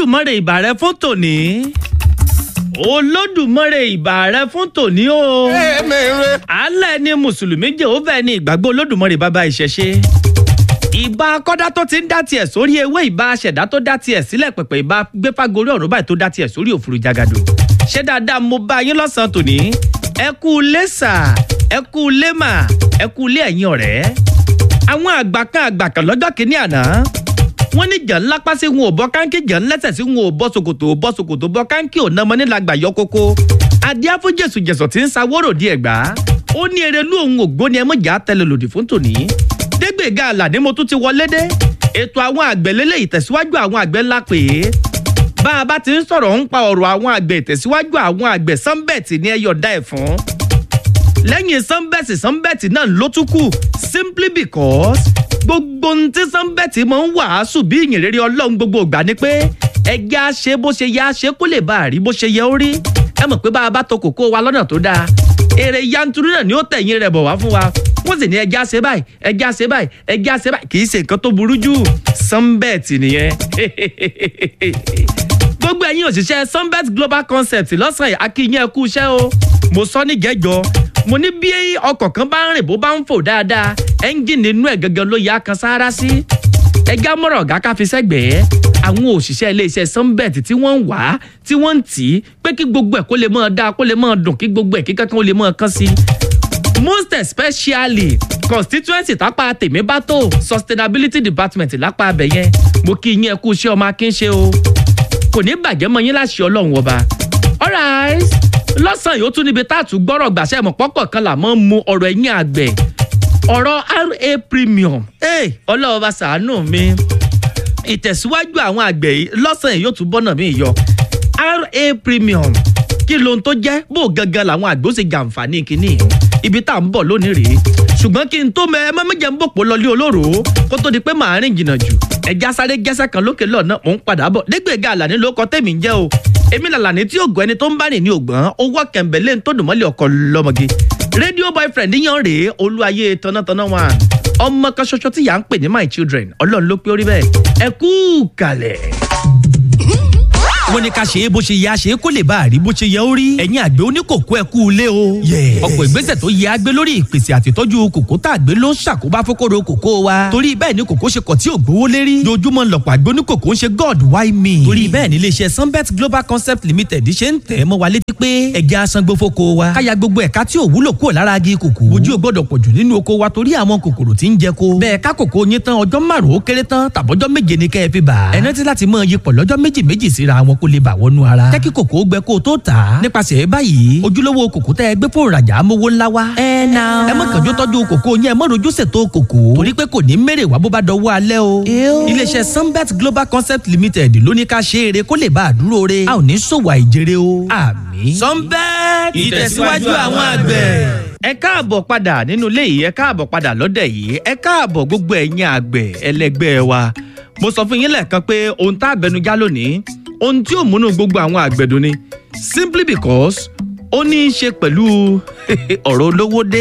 olódùmarè ìbà rẹ fún tòní olódùmarè ìbà rẹ fún tòní o alẹ́ ni mùsùlùmí jehova ní ìgbàgbọ́ olódùmarè bàbá ìṣẹ̀ṣe ìbà akọ́dá tó ti ń dá tiẹ̀ sórí ewé ìbà aṣẹ̀dá tó dá tiẹ̀ sílẹ̀ pẹ̀pẹ̀ ìbà gbéfágorí ọ̀run báyìí tó dá tiẹ̀ sórí òfurufú jagado ṣé dáadáa mo bá yín lọ́sàn-án tòní ẹ kú lẹ́sà ẹ kú lẹ́mà ẹ kú lé ẹ̀yin ọ̀rẹ́ àwọn àgbà kan àgbà kan lọ́jọ́ kìíní àná wọ́n ní jàn lápá sí wọn ò bọ́ káńkì jàn lẹ́sẹ̀ sí wọn ò bọ́ ṣòkòtò ò bọ́ ṣòkòtò bọ́ káńkì ò nàmọ́ nílàgbà yọ kókó adíá fún jésù jẹ̀sọ̀ tí ń sawóró di ẹ̀gbá ó ní erelú òun ògbóni ẹmọ́jà tẹ́lẹ̀ lòdì fún tòní dégbèga àlàní mo tún ti wọlé dé ètò àwọn àgbẹ̀ lélẹ̀ ìtẹ̀síwájú àwọn àgbẹ̀ ńlá pè é bá a bá ti ń sọ̀rọ̀ ń pa ọ̀rọ̀ àwọn àgbẹ̀ ìtẹ̀síwájú àwọn àgbẹ̀ sánbẹ̀tì ní ẹyọ̀dá ẹ̀ fún lẹ́yìn sánbẹ̀tì sánbẹ̀tì náà ló tún kù simply because gbogbo ohun tí sánbẹ̀tì máa ń wàásù bí ìyìn rere ọlọ́run gbogbo ìgbà ni pé ẹgbẹ́ á ṣe bó ṣe yẹ á ṣe kó lè bá a rí bó ṣe yẹ ó rí ẹ mọ̀ pé bá a bá to kòkó wa lọ́nà tó dáa èrè yanturu náà ni ó tẹ̀yìn rẹ̀ bọ̀ wá fún wa wọ́n sì ní ẹjẹ́ á ṣe báyìí ẹjẹ́ á ṣe báyìí ẹjẹ́ á ṣe báyìí kì í ṣe nǹkan tó burú jù sánbẹ̀tì nìyẹn gbogbo ẹ̀yin òṣìṣẹ́ sunbet global concept lọ́sàn-án akínyìn ẹ̀kú iṣẹ́ o mo sọ ní jẹ́jọ mo ní bí ọkọ̀ kan bá ń rìn bó bá ń fò dáadáa ẹ́ńjìnì inú ẹ̀ gangan ló yá kan sáárá sí ẹja mọ̀rọ̀ ọ̀gá ká fi sẹ́gbẹ̀ẹ́ àwọn òṣìṣẹ́ iléeṣẹ́ sunbet tí wọ́n ń wá tí wọ́n ń tì í pé kí gbogbo ẹ̀ kó lè máa dáa kó lè máa dùn kí gbogbo ẹ̀ kí kankan ó lè máa kán sí most especially constituency tápá tèmi bá tó sustainability department lápá abẹ yẹn mo kí yín ẹ kú iṣẹ́ ọmọ akínṣe o kò ní bàjẹ́ mọ́ yín láṣẹ ọlọ́run ọba. alright lọ́sàn-án yóò tún níbi tá a tún gbọ́rọ̀ gbàṣẹ́ mọ̀ pọ́pọ̀ kan là mọ́ mu ọ̀rọ̀ ẹ̀yìn àgbẹ̀ ọ̀rọ̀ ra premium ọlọ́run bá ṣàánú mi ìtẹ̀síwájú àwọn àgbẹ̀ yìí lọ́sàn-án yóò tún bọ́nà mí yọ ra premium kí lohun tó jẹ́ bó gangan làwọn àgbẹ̀ ó ṣe jàǹfààní kínní ibi tá à ń bọ̀ lónìí rèé ṣùgbọ́n kí n tó mẹ ẹ má méjì ń bòpò lọlé olóró kó tó di pé màá rìn jìnnà jù ẹja sáré gẹ́sẹ̀ kan lókè lọ́nà mò ń padà bọ̀ dégbèga àlàní ló kọ tẹ̀mí ń jẹ́ o èmi làlàní tí ògùn ẹni tó ń bá rìn ní ògbọ́n owó kẹ̀mbẹ̀lẹ́ ń tó dùn mọ́lẹ̀ ọkọ̀ lọ́mọge rédíò boyfriend yan rèé olúwayé tanátaná wa ọmọ kan ṣoṣo tí yà ń pè ní my children ọlọ́run ló pé orí bẹ́ẹ̀ ẹ kú kalẹ̀ wọ́n ní ká ṣe é bó ṣe yẹ a ṣe é kó lè bá a rí bó ṣe yẹ ó rí. ẹ̀yin àgbẹ̀ oníkòkó ẹ kú ilé o. ọ̀pọ̀ ìgbésẹ̀ tó yẹ a gbé lórí ìpèsè àtìtọ́jú kòkó tá a gbé ló ń ṣàkóbá fókòrò kòkó wa. torí bẹ́ẹ̀ ni kòkó ṣe kọ̀ tí ò gbówó lérí. lójúmọ́ lọ̀pọ̀ àgbẹ̀ oníkòkó ń ṣe god why me. torí bẹ́ẹ̀ ni iléeṣẹ́ sunbet global concept limited ṣe ń tẹ̀ mọ́ wa létí pé ẹja asangbó fóko wa. káya gbogbo ẹ̀ka tí ò wúlò kúrò lára agi kòkó. ojú ò gbọ́dọ̀ pọ̀jù nínú oko wa torí àwọn kòkòrò tí ń jẹ ko. bẹ́ẹ̀ ká kòkó yín tán ọjọ́ márùn-ún ó kéré tán tàbọ́jọ́ méje ni kẹ́ ẹ fi bà. ẹ rántí láti mọ iyipọ̀ lọ́jọ́ méjì méjì síra wọn kó lè bà wọnú ara rárá. jẹ́ kí kòkó gbẹ kó o tó tà á. nípasẹ̀ báyìí ojúlówó kòkó tẹ́ ẹ gbé fún ìrajà amówó ńlá wa. ẹ na. ẹ má kànjú tọ́jú kòkó yẹn ẹ má rojú ṣètò kòkó. torí pé kò ní mèrè wá bó bá dọwọ́ alẹ́ o. iléeṣẹ́ sunbet global concept limited ló ní ká ṣe eré kó lè bá a dúró re. a ò ní ṣòwò àìjèrè o. àmín. sunbet ìtẹ̀síwájú àwọn àgbẹ̀. ẹ káàbọ̀ padà nínú ilé yìí ẹ káàbọ̀ padà lọ́dẹ̀ yìí ẹ káàbọ̀ gbogbo ẹ̀yin àgbẹ̀ ẹlẹgbẹ́ wa mo sọ fún yín lẹ́ẹ̀kan pé ohun tá àbẹnujá lónìí ohun tí ò múnú gbogbo àwọn àgbẹ̀dùn ni simply because ó ní í ṣe pẹ̀lú ọ̀rọ̀ olówó dé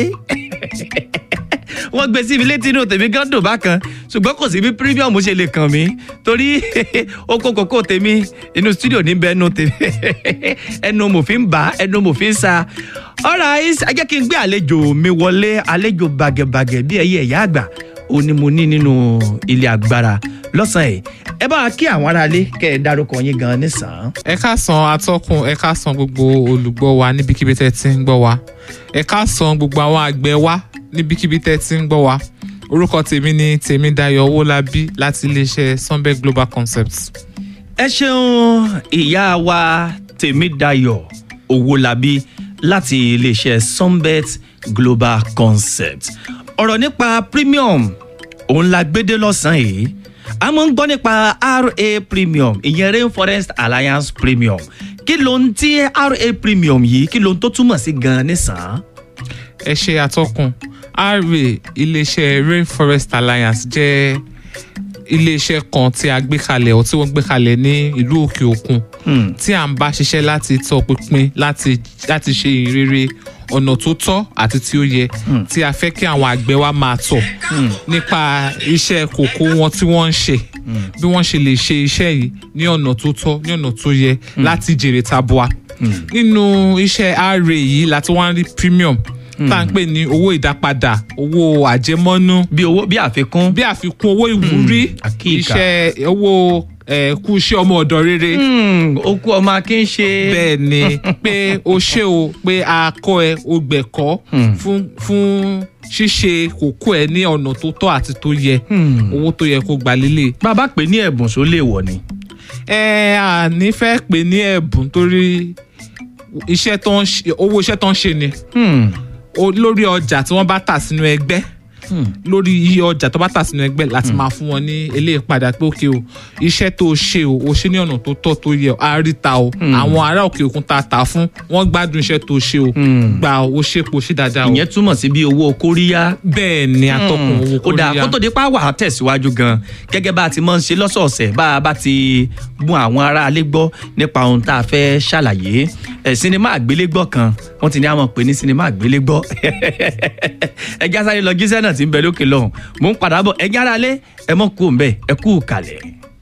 wọ́n gbé sí mi létí inú tèmi gan dùn bákan ṣùgbọ́n kò sí bí premium ṣe lè kàn mí torí oko kòkó tèmi inú studio níbẹ̀ ẹnu tèmi ẹnu mo fi ń bà ẹnu mo fi ń sa alright ẹ jẹ́ kí n gbé àlejò mi wọlé àlejò bàgẹ̀bàgẹ̀ bí ẹyẹ ẹ̀yà àgbà ó ní mo ní nínú ilé agbára lọ́sàn-án yìí ẹ bá wa kí àwọn aráalé kẹ́ ẹ dárúkọ yín gan nísàn. ẹ káàsán atọ́kùn ẹ káàsán gbogbo olùgbọ́ wa níbikíbi tẹ́ ti ń gbọ́ wa ẹ káàsán gbogbo àwọn àgbẹ̀ wa níbikíbi tẹ́ ti ń gbọ́ wa orúkọ tèmi ni tèmídayọ̀ owólabí láti iléeṣẹ́ sunbet global concepts. ẹ ṣeun ìyá wa tèmídayọ̀ owólabí láti iléeṣẹ́ sunbet global concepts ọ̀rọ̀ nípa premium òun la gbédé lọ́sàn-án yìí a máa ń gbọ́ nípa ra premium ìyẹn rainforest alliance premium kí ló ń tí ra premium yìí kí ló ń tó túmọ̀ sí gan-an nísàn. ẹ ṣe àtọkùn ra iléeṣẹ́ rainforest alliance jẹ́ iléeṣẹ́ kan tí a gbé kalẹ̀ ọ̀ tí wọ́n gbé kalẹ̀ ní ìlú òkè òkun tí à ń bá ṣiṣẹ́ láti tọpinpin láti láti ṣe ìrere ọ̀nà tó tọ́ àti tí ó yẹ tí a fẹ́ kí àwọn àgbẹ̀ wa máa tọ̀ nípa iṣẹ́ kòkó wọn tí wọ́n ń ṣe bí wọ́n ṣe lè ṣe iṣẹ́ yìí ní ọ̀nà tó tọ́ ní ọ̀nà tó yẹ láti jèrè tabua nínú iṣẹ́ ra yìí láti wá ń rí premium tá à ń pè ní owó ìdápadà owó àjẹmọ́nú bí owó bí àfikún. bí àfikún owó ìwúrí àkíkà. iṣẹ́ owó eh, kú iṣẹ́ ọmọ ọ̀dọ̀ rere Hmm, okú ọmọ akin ṣe. bẹ́ẹ̀ ni pé o ṣe o pé a kọ́ ẹ o gbẹ̀kọ́ fún fún ṣíṣe kókó ẹ ní ọ̀nà tó tọ́ àti tó yẹ owó tó yẹ kó gbà lélẹ̀. bàbá pè ní ẹ̀bùn só lè wọ̀ ni. ẹ à ní fẹ́ pè ní ẹ̀bùn torí iṣẹ́ tó ń ṣe owó iṣẹ́ tó ń ṣe ni Hmm, o- lórí ọjà tí wọ́n bá tà sínú ẹgbẹ́ hmm. lórí iye ọjà tó bá tà sínú ẹgbẹ́ láti máa fún wọn ní eléyìí padà pé òkè o iṣẹ́ tó o ṣe o o ṣe ní ọ̀nà tó tọ́ tó yẹ a rí ta o àwọn ará òkè òkun ta tà fún wọ́n gbádùn iṣẹ́ tó o ṣe o gba o ṣe po ṣe dáadáa o ìyẹn túmọ̀ sí bí owó kóríyá. bẹ́ẹ̀ ni atọ́kùn owó ó dáa kóríyá kó tó di pa wà á tẹ̀síwájú gan gẹ́gẹ́ bá a ti máa ń ṣe lọ́sọ̀ọ̀sẹ̀ bá a bá ti bún àwọn aráalé gbọ́ nípa ohun tá a fẹ́ ṣàlàyé ẹ̀ sinimá àgbélégbọ́ kan wọ́n ti ní àwọn pè ní sinimá àgbélégbọ́ ẹjẹ́ sáré lọ jíṣẹ́ náà ti ń bẹ lókè lọ́hùn mò ń padà bọ̀ ẹjẹ́ aráalé ẹ mọ̀ kú òǹbẹ ẹ kú kalẹ̀.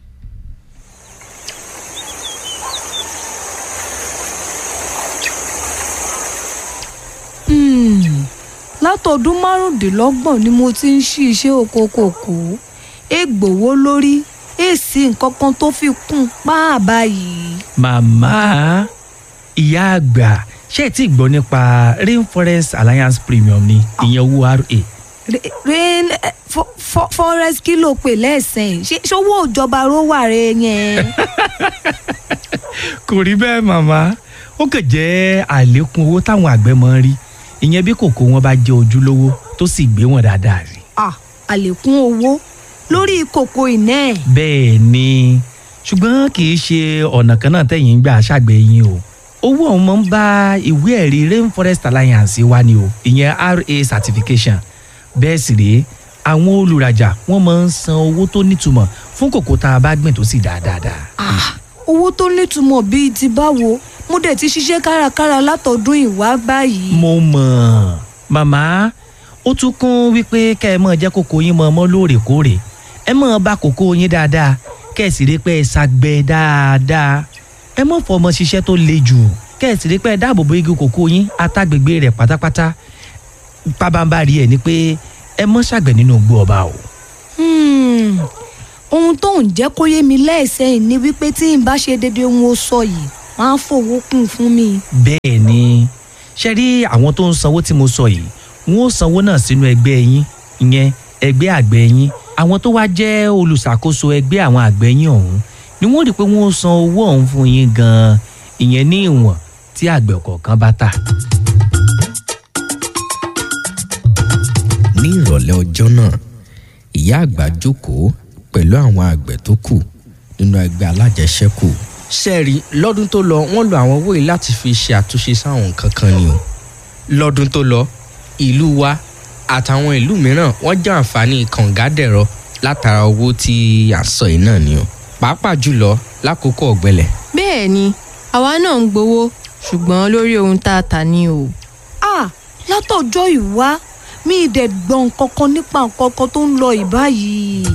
látọdún márùndínlọ́gbọ̀n ni mo ti ń ṣí iṣẹ́ oko kòkó ègbòwó lórí èsì nǹkan kan tó fi kún páà báyìí. màmá ìyá àgbà ṣé ẹ ti gbọ́ nípa rainforest alliance premium ni ìyẹn owó ra Re- rain eh, fo- fo- forest kí ló pè lẹ́sìn ṣé ṣówó ìjọba ló wà rẹ yẹn. kò rí bẹ́ẹ̀ màmá ó kàn jẹ́ àlékún owó táwọn àgbẹ̀ máa ń rí ìyẹn bí kòkó wọn bá jẹ́ ojúlówó tó sì gbé wọn dáadáa rí. Ah, àlékún owó lórí kòkó iná ẹ̀. bẹ́ẹ̀ ni ṣùgbọ́n kì í ṣe ọ̀nà kan náà tẹ̀yìn ń gbà ṣàgbẹ̀ yín o owó ọ̀hún máa ń bá ìwé ẹ̀rí rainforest alliance wá ni o ìyẹn ra certification bẹ́ẹ̀ sì rèé àwọn olùrajà wọ́n máa ń san owó tó nítumọ̀ fún kòkó tá a bá gbìn tó sì dáa dáadáa. Ah, owó tó nítumọ̀ bíi ti báwo mo dẹ̀ ti ṣiṣẹ́ kárakára látọdún ìwá báyìí. mo mọ̀ màmá ó tún kún wípé kẹ́ ẹ mọ̀ jẹ́ kókó yín mọ̀ mọ́ lóòrèkóòrè ẹ mọ̀ bá kókó yín dáadáa kẹ́ ẹ sì rí pé ẹ ṣàgbẹ̀ dáadáa ẹ mọ̀ fọmọ ṣiṣẹ́ tó le jù kẹ́ ẹ sì rí pé ẹ dáàbò bo igi kókó yín àtàgbègbè rẹ̀ pátápátá pabambarì ẹ̀ ni pé ẹ mọ̀ ṣàgbẹ̀ nínú igbó ọba o. Hmm, ohun tó ń jẹ́ kó yé mi lẹ́ẹ̀sẹ̀yìn ni wípé tí n bá ṣe déédéé ohun ó sọ yìí wọ́n á fowó kún fún mi. bẹ́ẹ̀ ni ṣe rí àwọn tó ń sanwó tí mo sọ yìí wọn ó sanwó náà sínú ẹgbẹ́ yín ìyẹn ẹgbẹ́ àgbẹ̀ yín àwọn tó wá jẹ́ olùṣàkóso ẹgbẹ́ àwọn àgbẹ̀ yín ọ̀hún ni wọ́n rí i pé wọ́n ó san owó ọ̀hún fún yín gan-an ìyẹn ní ìwọ̀n tí àgbẹ̀ kọ̀ọ̀kan bá tà. ní ìrọ̀lẹ́ ọjọ́ náà ìyá àgbà jókòó pẹ̀lú àwọn àgbẹ̀ tó kù nínú ẹgbẹ́ alájẹṣẹ́kù ṣẹ́ẹ̀rí lọ́dún tó lọ wọ́n lo àwọn owó yìí láti fi ṣe àtúnṣe sáwọn nǹkan kan ni o lọ́dún tó lọ ìlú wa àtàwọn ìlú mìíràn wọ́n jẹ àǹfààní kàngádẹ̀rọ látara owó tí à ń sọ yìí náà ni o pàápàá jùlọ lákòókò ọ̀gbẹlẹ̀ bẹ́ẹ̀ ni àwa náà ń gbowó ṣùgbọ́n lórí ohun tá a tà ní o. Ah, látọjọ́ ìwá mi ì dẹ̀ gbọ́n kankan nípa nǹkan kan tó ń lọ ìbáyìí.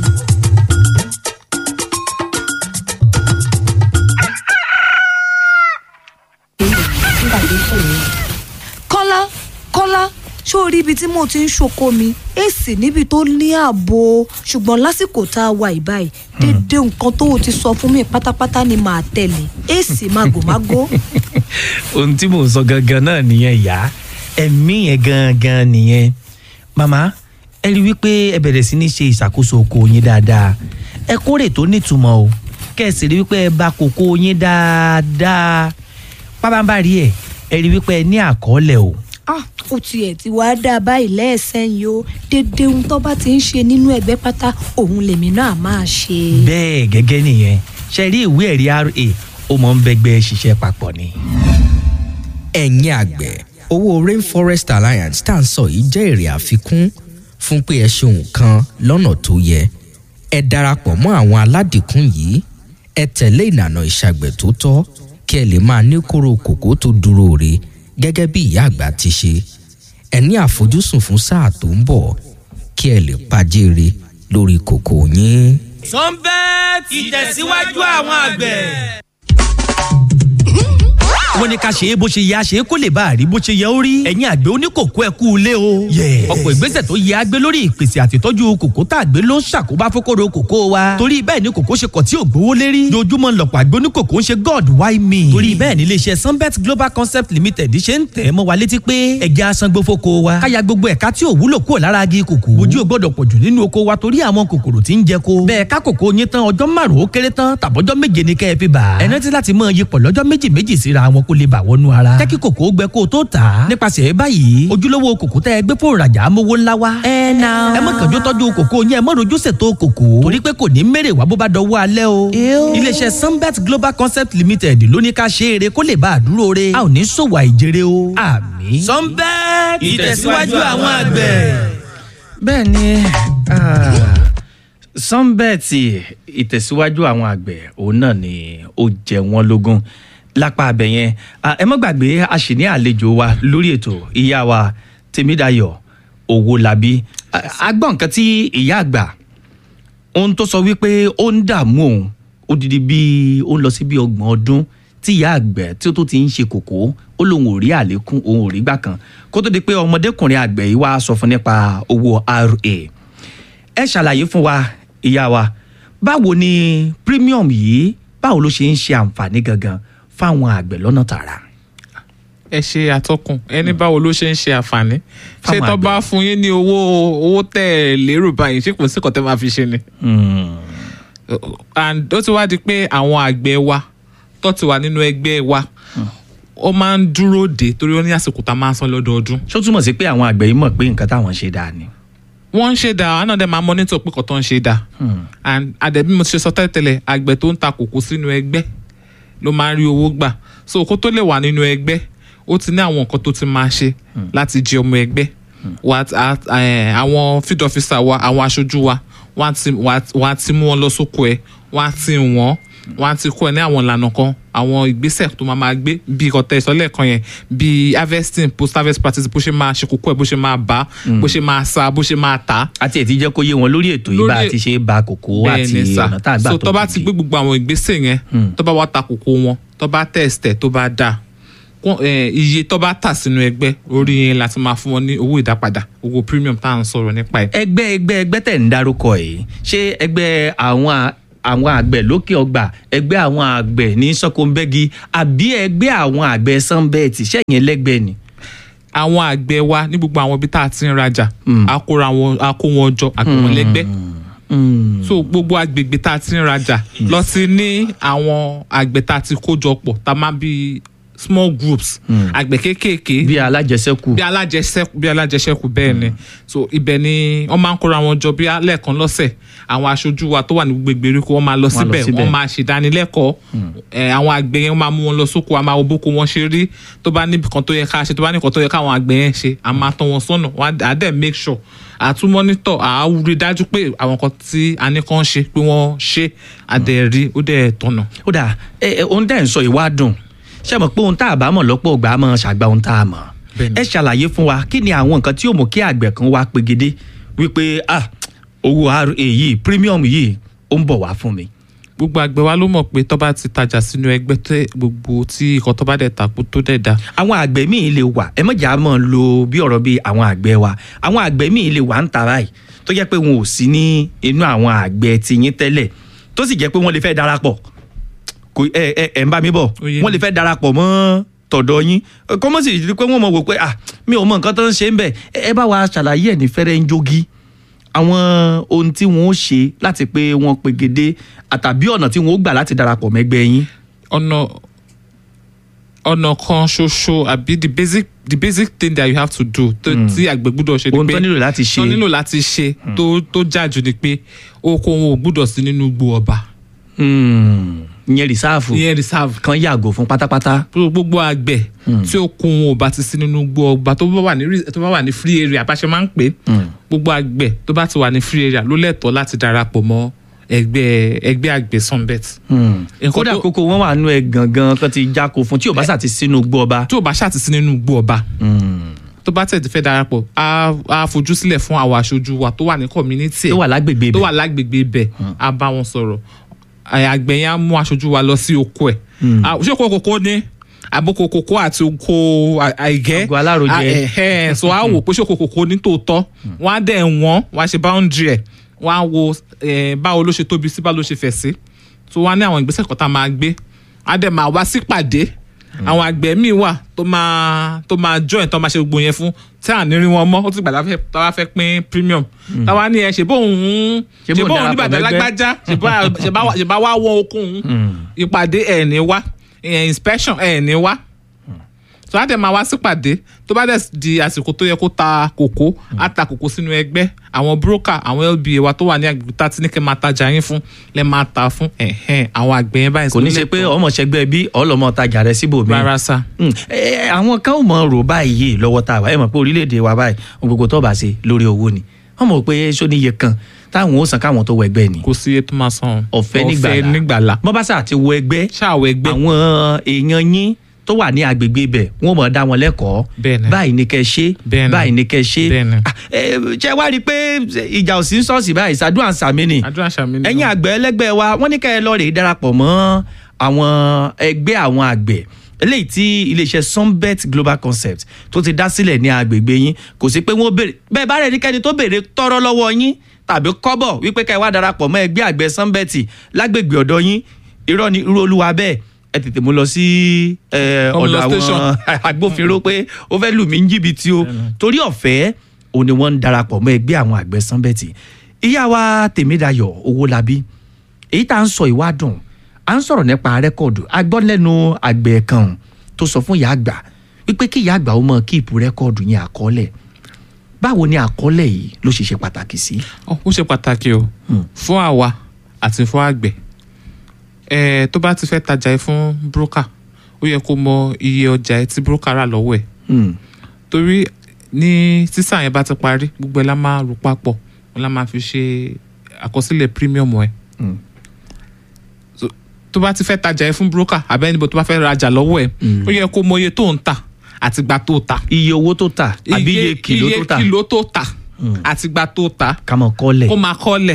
kọ́lá kọ́lá ṣó o rí ibi tí mo ti ń ṣoko mi èsì níbi tó ní ààbò ṣùgbọ́n lásìkò tá a wà ìbáyìí dédé nǹkan tó o ti sọ fún mi pátápátá ni màá tẹ̀lé èsì màgòmágó. ohun tí mò ń sọ gangan náà nìyẹn ìyá ẹ̀mí yẹn gangan nìyẹn màmá ẹ rí i wípé ẹ bẹ̀rẹ̀ sí ní ṣe ìṣàkóso oko yín dáadáa ẹ kórè tó nítumọ̀ o kẹ́ ẹ sì rí i wípé ẹ bá kókó yín dáadáa pábánbárì ẹ ẹ rí i wípé ẹ ní àkọọ́lẹ̀ o ah ó tiẹ̀ ti wá dá báyìí lẹ́ẹ̀sẹ̀yìn o dédé ohun tó bá ti ń ṣe nínú ẹgbẹ́ pátá òun lèmi náà máa ṣe. bẹ́ẹ̀ gẹ́gẹ́ nìyẹn ṣe rí ìwé ẹ̀rí ra ó mọ̀ ń bẹ́gbẹ́ ṣiṣẹ́ papọ̀ ni. ẹ̀yin àgbẹ̀ owó rainforest alliance tá à ń sọ yìí jẹ́ èrè àfikún fún pé ẹ ṣe nǹkan lọ́nà tó yẹ ẹ darapọ̀ mọ́ àwọn aládìkún yìí ẹ tẹ̀lé ìlànà ìṣàgbẹ̀ tó tọ́ kí ẹ lè máa ní kóró kòkó tó dúró re gẹ́gẹ́ bí ìyá àgbà ti ṣe ẹ ní àfojúsùn fún sáà tó ń bọ̀ kí ẹ lè pàjèrè lórí kòkò yín. sunbet ìtẹ̀síwájú àwọn àgbẹ̀. wọ́n ní ká ṣe é bó ṣe yẹ a ṣe é kó lè bá a rí bó ṣe yẹ ó rí. ẹ̀yin àgbẹ̀ oníkòkó ẹ kú ilé o. ọ̀pọ̀ ìgbésẹ̀ tó yẹ agbé lórí ìpèsè àtìtọ́jú kòkó tá a gbé ló ń ṣàkóbá fókòrò kòkó wa. torí bẹ́ẹ̀ ni kòkó ṣe kọ̀ tí ò gbówó lérí. dojúmọ́ lọ̀pọ̀ àgbẹ̀ oníkòkó ń ṣe god why me. torí bẹ́ẹ̀ ni iléeṣẹ́ sunbet global concept limited ṣe ń tẹ̀ mọ́ wa létí pé ẹja asangbó fóko wa. káya gbogbo ẹ̀ka tí ò wúlò kúrò lára agi kòkó. ojú ò gbọ́dọ̀ pọ̀jù nínú oko wa torí àwọn kòkòrò tí ń jẹ ko. bẹ́ẹ̀ ká kòkó yín tán ọjọ́ márùn-ún ó kéré tán tàbọ́jọ́ méje ni kẹ́ ẹ fi bà. ẹ rántí láti máa yípo lọ́jọ́ méjì méjì síra wọn kó lè bà wọnú ara. jẹ́ kí kòkó gbẹ kó o tó tà á. nípasẹ̀ báyìí ojúlówó kòkó tẹ́ ẹ gbé fún ìrajà amówó ńlá wa. ẹ na. ẹ má kànjú tọ́jú kòkó yẹn ẹ má rojú ṣètò kòkó. torí pé kò ní mèrè wá bó bá dọwọ́ alẹ́ o. iléeṣẹ́ sunbet global concept limited ló ní ká ṣe eré kó lè bá a dúró re. a ò ní ṣòwò àìjèrè o. àmín. sunbet ìtẹ̀síwájú àwọn àgbẹ̀. bẹ́ẹ̀ ni sunbet ìtẹ̀síwájú àwọn àgbẹ̀ òun náà ni ó jẹ wọ́n lógún lápá abẹ yẹn Ah, ẹ má gbàgbé a sì ní àlejò wa lórí ètò ìyá wa tèmídàyọ̀ owólabí Ah, a gbọ́ nǹkan tí ìyá àgbà ohun tó sọ wípé ó ń dààmú òun odidi bíi ó ń lọ sí bíi ọgbọ̀n ọdún tí ìyá àgbẹ̀ tí ó tó ti ń ṣe kòkó ó lóun ò rí àlékún òun ò rí gbà kan kó tó di pé ọmọdékùnrin àgbẹ̀ yìí wá sọ fún nípa owó ra ẹ ṣàlàyé fún wa ìyá wa báwo ni premium yìí báwo ló ṣe ń ṣe àǹfààní gangan fáwọn àgbẹ̀ lọ́nà tààrà. ẹ ṣe àtọkùn ẹni báwo ló ṣe ń ṣe àǹfààní ṣé Fáwọn tó àgbẹ̀. bá fún yín ní owó owó tẹ ẹ lérò báyìí ṣé kò sí kò tẹ máa fi ṣe ni. and ó ti wá di pé àwọn àgbẹ̀ wa tó ti wà nínú ẹgbẹ́ wa ó máa ń dúró dé torí ó ní àsìkò tá a máa ń san lọ́dọọdún. ṣó túmọ̀ sí pé àwọn àgbẹ̀ yìí mọ̀ pé nǹkan táwọn ṣe dáa ni. wọ́n ń ṣe dáa àwọn náà dẹ̀ máa mọ́nítọ̀ pé kò tó ń ṣe dáa and àdẹ̀bí mo ti ṣe sọ tẹ́lẹ̀tẹ́lẹ̀ àgbẹ̀ tó ń ta kòkó sínú ẹgbẹ́ ló máa ń rí owó gbà so kó tó lè wà nínú ẹgbẹ́ ó ti ní àwọn nǹkan tó ti máa ṣe láti jẹ ọmọ ẹgbẹ́ Wà á- á- ẹ̀, àwọn field officer wa àwọn aṣojú wa wọ́n á ti- wọ́n á- wọ́n á ti mú wọn lọ sóko ẹ̀ wọ́n á ti wọ́n wọ́n á ti kọ́ ẹ ní àwọn ìlànà kan àwọn ìgbésẹ̀ tó máa máa gbé bí ìkọ̀tẹ́ ìsọ̀lẹ̀ kan yẹn bí harvesting post harvest practice bó ṣe máa ṣe kókó ẹ̀ bó ṣe máa bá bó ṣe máa sa bó ṣe máa tà á àti ẹ̀ ti jẹ́ kó yé wọn lórí ètò yìí bá a Lórí- ti ṣe é ba kòkó àti bẹ́ẹ̀ ni sà ọ̀nà tá a gbà so tó tó bá ti gbé gbogbo àwọn ìgbésẹ̀ yẹn tó bá wá ta kòkó wọn tó bá tẹ̀sítẹ̀ tó bá dà kó- eh, iye tó bá tà sínú ẹgbẹ́ orí yẹn láti máa fún wọn ní owó ìdápadà owó premium tá à ń sọ̀rọ̀ nípa ẹ̀. ẹgbẹ́ ẹgbẹ́ ẹgbẹ́ tẹ̀ ń dárúkọ yìí ṣé ẹgbẹ́ àwọn à- àwọn àgbẹ̀ lókè ọgbà ẹgbẹ́ àwọn àgbẹ̀ ní sọ́kòǹbẹ́gi àbí ẹgbẹ́ àwọn àgbẹ̀ sanbẹ́ẹ̀tì ṣẹ́yìn ẹlẹ́gbẹ́ ni. àwọn àgbẹ̀ wa ní gbogbo àwọn ibi tá a ti ń rajà a kóra wọn a kó wọn jọ a pè wọn lẹ́gbẹ́ so gbogbo agbègbè tá a ti ń rajà lọ sí ní àwọn àgbẹ̀ tá a ti kó jọ pọ̀ tá a máa bí small groups àgbẹ̀ kéékèèké bí alájẹsẹ́kù. bí alájẹsẹ́kù bí alájẹsẹ́kù bẹ́ẹ̀ ni so ibẹ̀ ni wọ́n máa ń kóra wọn jọ bí lẹ́ẹ̀kan lọ́sẹ̀ àwọn aṣojú wa tó wà ní gbogbo ìgbèríko wọ́n máa lọ lọ síbẹ̀ síbẹ̀. wọ́n máa ṣèdánilẹ́kọ̀ọ́ ẹ̀, àwọn àgbẹ̀ yẹn wọ́n máa mú wọn lọ sóko a máa wo bóko wọn ṣe rí tó bá níbi kan tó yẹ ká ṣe tó bá níbi kan tó yẹ káwọn àgbẹ̀ yẹn ṣe a máa tọ́ wọn sọ́nà wọ́n á dẹ̀ make sure àtún mọ́nítọ̀ à á rí dájú pé àwọn kan tí a ní kàn ṣe pé wọ́n ṣe àdẹ̀rí ó dẹ̀ tọ̀nà. ó dà ẹ ẹ ohun tẹ́ ẹ̀ ń sọ ìwà dùn ṣé mọ̀ pé ohun tá a bá mọ̀ lọ́pọ̀ ògbà á mọ̀ ṣàgbà ohun tá a mọ̀ Bẹ́ẹ̀ni. ẹ ṣàlàyé fún wa kí ni àwọn nǹkan tí ó mú kí àgbẹ̀ kan wá pegedé wípé ah owó ra yìí premium yìí ó ń bọ̀ wá fún mi. gbogbo àgbẹ̀ wa ló mọ̀ pé tó bá ti tajà sínú ẹgbẹ́ tẹ́ gbogbo tí ìkan tó bá dẹ̀ tàkú tó dẹ̀ da àwọn àgbẹ̀ míì lè wà ẹ mọ̀jà mọ̀ lo bí ọ̀rọ̀ bíi àwọn àgbẹ̀ wa àwọn àgbẹ̀ míì lè wà ń ta báyìí tó jẹ́ pé wọn ò sí ní inú àwọn àgbẹ̀ tiyín tẹ́lẹ̀ tó sì jẹ́ pé wọ́n lè fẹ́ darapọ̀ kò ẹ ẹ ẹ ń bá mi bọ̀ Ó yé wọ́n mi. lè fẹ́ darapọ̀ mọ́ tọ̀dọ̀ yín kọ́mọ́ sì rí pé wọ́n mọ̀ wò pé ah mi ò mọ nǹkan tó ń ṣe ń bẹ̀ ẹ ẹ bá wa ṣàlàyé ẹ̀ ní fẹ́rẹ́ ń jogi àwọn ohun tí wọ́n ó ṣe láti pé wọ́n pegedé àtàbí ọ̀nà tí wọ́n ó gbà láti darapọ̀ mẹ́gbẹ́ yín. ọ̀nà ọ̀nà kan ṣoṣo àbí the basic the basic thing that you have to do tó tí àgbẹ̀ gbúdọ̀ ṣe ni ohun pé tó nílò láti ṣe tó nílò láti ṣe tó tó jájú ni pé oko wọn ò gbúdọ̀ sí nínú igbó ọba Hmm, ìyẹn rìsáàfù ìyẹn reserve kan yàgò fún pátápátá. gbogbo àgbẹ̀ tí oko wọn ò bá ti sí nínú igbó ọba tó bá wà ní re- tó bá wà ní free area bá ṣe máa ń pè é gbogbo àgbẹ̀ tó bá ti wà ní free area ló lẹ́tọ̀ọ́ láti darapọ̀ mọ́ ẹgbẹ́ ẹgbẹ́ àgbẹ̀ sunbet. Nǹkan kódà tó- kókó wọn wà nú ẹ gangan kan ti jáko fún tí ò bá sà ti sínú gbó ọba. tó o bá ṣàtìsí nínú igbó ọba tó bá tẹ̀ ti fẹ́ darapọ̀ á á fojú sílẹ̀ fún àwọn aṣojú wa tó wà ní community ẹ̀ tó wà lágbègbè tó ibẹ̀. wà lágbègbè ibẹ̀ á bá wọn sọ̀rọ̀ Ẹ, àgbẹ̀ yẹn á mú aṣojú wa lọ sí oko ẹ̀ À, ṣé oko kòkó ni àbókò kòkó àti oko à- àìgẹ́ Àgọ́ alárojẹ. À, ẹ̀hẹ́n. so á wò pé ṣé oko kòkó ní tòótọ́ wọ́n á dẹ̀ wọ́n wọ́n á ṣe boundary ẹ̀ wọ́n á wo eh, báwo ló ṣe tóbi sí báwo ló ṣe fẹ̀ sí so wọ́n á ní àwọn ìgbésẹ̀ kan tá a máa gbé á dẹ̀ máa wá sípàdé àwọn àgbẹ̀ míì wà tó máa tó máa join tó máa ṣe gbogbo yẹn fún tí à ní rí wọn mọ́ ó ti gbàdá tá a fẹ́ pín premium táwa ní ẹ ṣe bóun Ṣé ṣe bóun bóun ní darapọ̀ bàtà mẹ́gbẹ́? lágbájá ṣe bá- ṣe bá wá- ṣe bá wá wọ okùn ìpàdé ẹ̀ ní wá eh, inspection ẹ̀ ní wá tó á dẹ̀ máa wá sípàdé tó bá dẹ̀ di àsìkò tó yẹ kó ta kòkó á ta kòkó sínú ẹgbẹ́ àwọn broker àwọn lba wa tó wà ní agbègbè tá a ti ní kẹ́ máa tajà yín fún lẹ́ máa ta fún ẹ̀hẹ́n àwọn àgbẹ̀ yẹn báyìí kò ní ṣe pé ọmọ ṣẹgbẹ́ bí ọlọmọ tajà rẹ síbòmí. rárá sá Mm, ẹ, ẹ, àwọn kan ò mọ rò báyìí lọ́wọ́ tá a wà ẹ mọ̀ pé orílẹ̀-èdè wa báyìí ohun gbogbo tó bá ṣe lórí owó ni wọ́n mọ̀ pé sóníye kan táwọn ó san káwọn tó wọ ẹgbẹ́ ni kò sí iye tó máa san ọ̀fẹ́ nígbàlá nígbàlá bọ́básà àti wọ ẹgbẹ́ ṣáàwọ̀ ẹgbẹ́ àwọn èèyàn yín tó wà ní agbègbè ibẹ̀ wọ́n mọ̀ dá wọn lẹ́kọ̀ọ́ Bẹ́ẹ̀ni. báyìí ni kẹ́ ṣe Bẹ́ẹ̀ni. báyìí ni kẹ́ ṣe Bẹ́ẹ̀ni. Ah, ẹ, ṣé wá rí i pé ìjà ò sí ń ṣọ́ọ̀ṣì báyìí ṣàdúrà ń sàmì ni àdúrà ṣàmì ni ẹ̀yin àgbẹ̀ ẹlẹ́gbẹ́ wa wọ́n ní ká ẹ lọ rèé darapọ̀ mọ́ àwọn ẹgbẹ́ àwọn àgbẹ̀ eléyìí tí iléeṣẹ́ sunbet global concept tó ti dá sílẹ̀ ní agbègbè yín kò sí pé wọ́n béèrè bẹ́ẹ̀ bá rẹ̀ níkẹ́ni tó béèrè tọ́rọ́ lọ́wọ́ yín tàbí kọ́bọ̀ wípé ká ẹ wá darapọ̀ mọ́ ẹgbẹ́ àgbẹ̀ sunbet lágbègbè ọ̀dọ̀ yín irọ́ ni irú olúwa bẹ́ẹ̀ ẹ tètè mú lọ sí ẹ, Come ọ̀dọ̀ lọ àwọn station. agbófinró pé ó fẹ́ lù mí ń jìbìtì o torí ọ̀fẹ́ òun ni wọ́n ń darapọ̀ mọ́ ẹgbẹ́ àwọn àgbẹ̀ sunbet ìyá wa tèmídayọ̀ owólabí èyí tá à ń sọ ìwádùn à ń sọ̀rọ̀ nípa rẹ́kọ̀dù a gbọ́ lẹ́nu àgbẹ̀ kan tó sọ fún ìyá àgbà wípé kí ìyá àgbà ó mọ kíìpù rẹ́kọ̀dù yẹn àkọọ́lẹ̀ báwo ni àkọọ́lẹ̀ yìí ló ṣe ṣe pàtàkì sí. Ọ, ó ṣe pàtàkì o Hmm. fún àwa àti fún àgbẹ̀ ẹ tó bá ti fẹ́ tajà ẹ fún broker ó yẹ kó mọ iye ọjà ẹ tí broker rà lọ́wọ́ ẹ̀ Hmm. torí ní sísà yẹn bá ti parí gbogbo ẹ la máa rò papọ̀ wọn la máa fi ṣe àkọsílẹ̀ premium ẹ Hmm. So, tó bá ti fẹ́ tajà ẹ fún broker àbẹ́nibó tó bá fẹ́ rajà lọ́wọ́ ẹ Hmm. ó yẹ kó mọ iye tó ń tà àtìgbà tó tà iye owó tó tà àbí iye kìló tó tà iye kìló tó tà àtìgbà tó tà ká mọ̀ kọ́lẹ̀. kó máa kọ́lẹ̀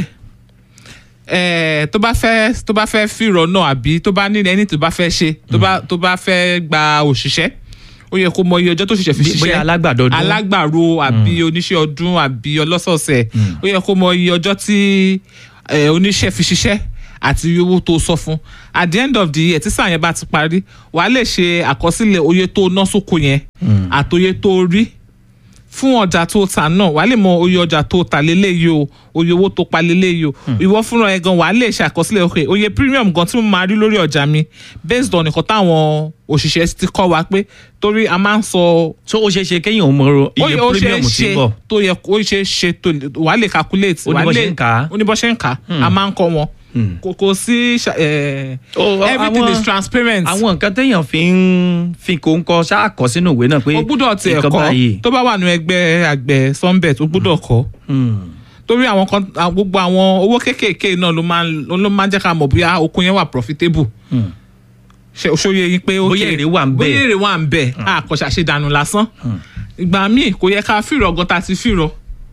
ẹ̀ẹ́ tó bá fẹ́ tó bá fẹ́ fìrọ̀ náà àbí tó bá ní ẹni tó bá fẹ́ ṣe tó bá tó bá fẹ́ gba òṣìṣẹ́ ó yẹ kó mọ iye ọjọ́ tó ṣiṣẹ́ fi Bí- ṣiṣẹ́ bóyá alágbàdo ọdún. alágbàro àbí oníṣẹ́ ọdún àbí ọlọ́sọ̀ọ̀sẹ̀ ó yẹ kó mọ iye ọjọ́ tí ẹ̀, oníṣẹ́ fi ṣiṣẹ́ àti iye owó tó sọ fún at the end of the year tí sáà yẹn bá ti parí wàá lè ṣe àkọsílẹ̀ oye tó ná sóko yẹn àtòye tó rí fún ọjà tó tà náà wàá lè mọ oye ọjà tó tà léléyìí o oye owó tó pa léléyìí o ìwọ fúnra ẹ gan wàá lè ṣàkọsílẹ̀ ok oye premium gan tí mo máa rí lórí ọjà mi based on nǹkan táwọn òṣìṣẹ́ ti kọ́ wa pé torí a máa ń sọ so ó ṣeé ṣe kéèyàn mọ ó iye yẹ ó ṣe é premium tí ṣe ń bọ̀. tó yẹ ó ṣe é ṣe tó wàá lè calculate Ó ní wàá bó lè ṣe ń kà á. ó ní bó ṣe ń kà á a máa ń kọ́ wọn kò kò sí ṣa- eh, Ó, everything àwọn- is transparent àwọn nǹkan téèyàn fi ń fi kó ń kọ ṣáà kọ sínú ìwé náà pé o gbúdọ̀ tiẹ̀ nǹkan kọ́ báyìí. tó bá wà nínú ẹgbẹ́ àgbẹ̀ sunbet o gbúdọ̀ kọ́ Hmm. torí àwọn kan àwọn- gbogbo àwọn owó kéékèèké náà ló máa ń ló máa ń jẹ́ ká mọ̀ bóyá oko yẹn wà profitable Hmm. ṣe ṣóye yín pé ó Bóyá èrè wà ń bẹ̀. bóyá èrè wà ń bẹ̀ àkọ́ṣà ṣe dànù lásán ìgbà míì kò yẹ ká fìrọ̀ gan ta ti fìrọ̀